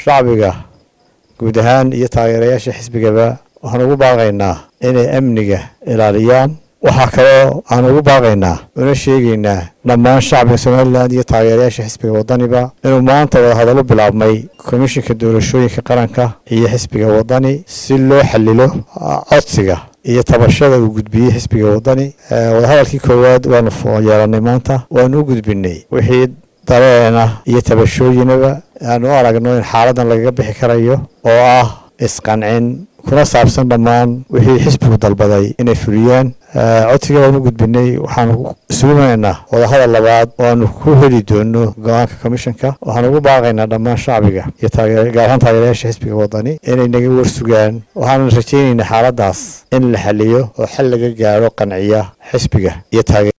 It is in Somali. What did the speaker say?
shacbiga guud ahaan iyo taageerayaasha xisbigaba waxaan ugu baaqaynaa inay amniga ilaaliyaan waxaa kaloo aan ugu baaqaynaa una sheegaynaa dhammaan shacbiga somalilan iyo taageerayaasha xisbiga wadaniba inuu maanta wadahadallo bilaabmay komishinka doorashooyinka qaranka iyo xisbiga wadani si loo xalilo codsiga iyo tabashada uu gudbiyey xisbiga wadani wadahadalkii koowaad waanu yeelanay maanta waanu u gudbinay wixii dareena iyo tabashooyinaba aanu u aragno in xaaladan lagaga bixi karayo oo ah isqancin kuna saabsan dhammaan wixii xisbigu dalbaday inay fuliyaan codsiga waanu gudbinay waxaanu suumaynaa wadahadal labaad oo aanu ku heli doono go-aanka komishanka waxaanu ugu baaqaynaa dhammaan shacbiga iyo gaar ahaan taageerayaasha xisbiga wadani inay naga warsugaan waxaanu rajaynaynaa xaaladaas in la xaliyo oo xal laga gaaro qanciya xisbiga iyo